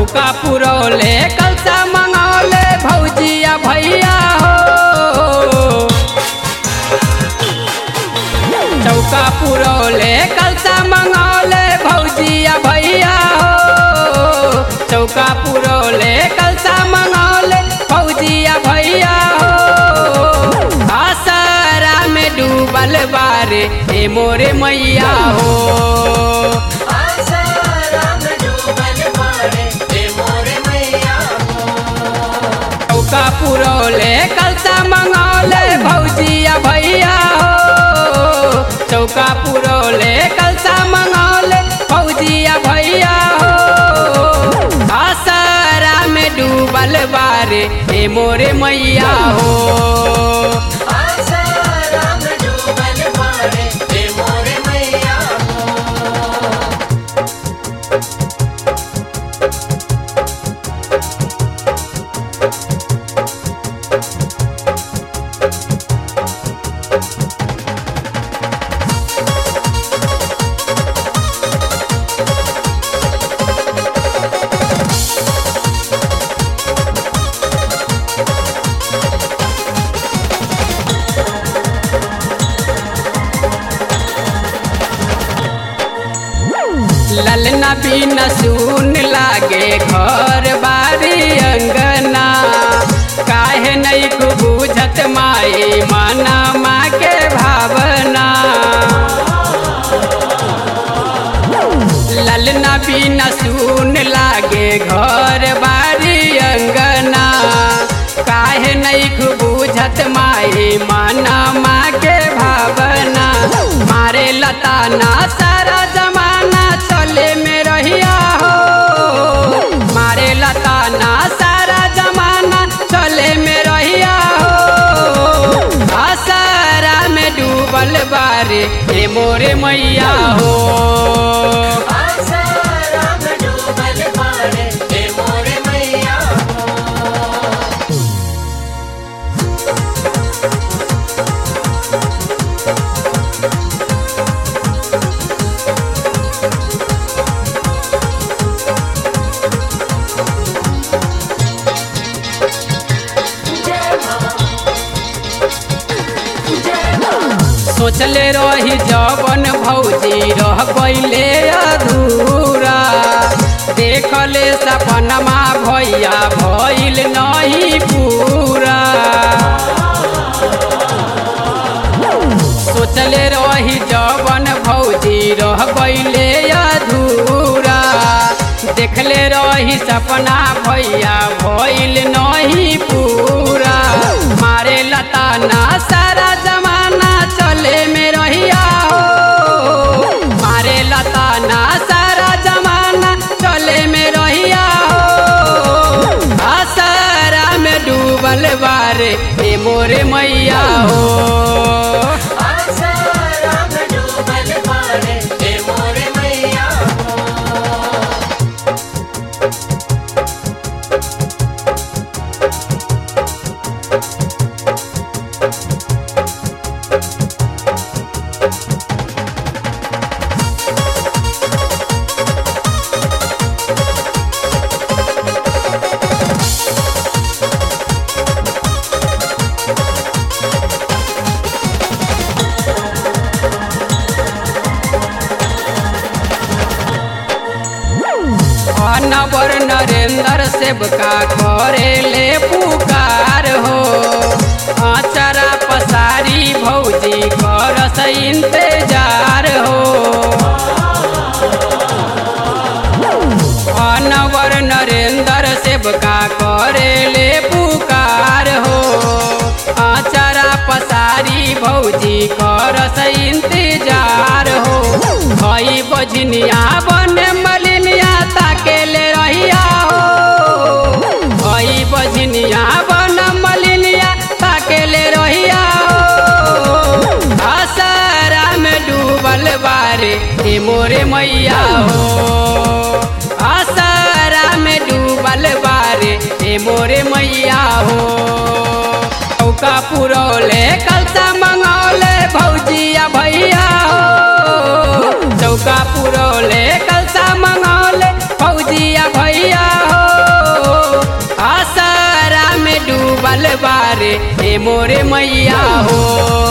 चौका पुरौले कलसा मंगौले भौजिया भैया हो चौका पुरौले कलसा मंगौले भौजिया भैया हो चौका पुरौले कलसा मंगौले भौजिया भैया हो आसारा में डूबल बारे ए मोरे मैया हो आसाराम डूबल मारे हे मोरे मैया चौका पुरौले कलसा मंगौले भौजिया भैया हो चौका पुरौले कलसा मंगौले भौजिया भैया हो आसारा में डूबल बारे ए मोरे मैया हो आसाराम डूबल मारे हे मोरे मैया ललना बिना सुन लागे घर बारी अंगना काहे नहीं को बुझत माई माना माँ के भावना ललना बिना सुन लागे घर बारी अंगना काहे नहीं को बुझत माई माना माँ के भावना मारे लताना सारा जमाना चले में रहिया हो मारे लताना सारा जमाना चले में रहिया हो आसारा में डूबल बारे ए मोरे मैया हो आसाराम डूबल मारे हे मोरे मैया सोचले रही जवन भौजी रह गईले अधूरा देखले सपनमा भैया भइल नहीं पूरा सोचले रही जवन भौजी रह गईले अधूरा देखले रही सपना भैया भइल नहीं पूरा मारे लताना सारा जमाना चले में रहिया हो मारे लताना सारा जमाना चले में रहिया हो आसारा में डूबल बारे ए मोरे मैया हो आसाराम डूबल मारे हे मोरे मैया अनवर नरेंद्र सेवका करे ले पुकार हो आचरा पसारी भौजी करस इंतजार हो अनवर नरेंद्र सेवका करे ले पुकार हो आचरा पसारी भौजी करस इंतजार हो भई बजनिया बन मलिनिया ताकेले रहिया हो भई बजनिया बन मलिनिया ताकेले रहिया हो आसारा में डूबल बारे ए मोरे मैया हो आसारा में डूबल बारे ए मोरे मैया हो चौका पुरौले कलसा मंगौले भौजिया भैया हो चौका पुरौले कलसा मंगौले भौजिया भैया हो बारे ए मोरे मैया हो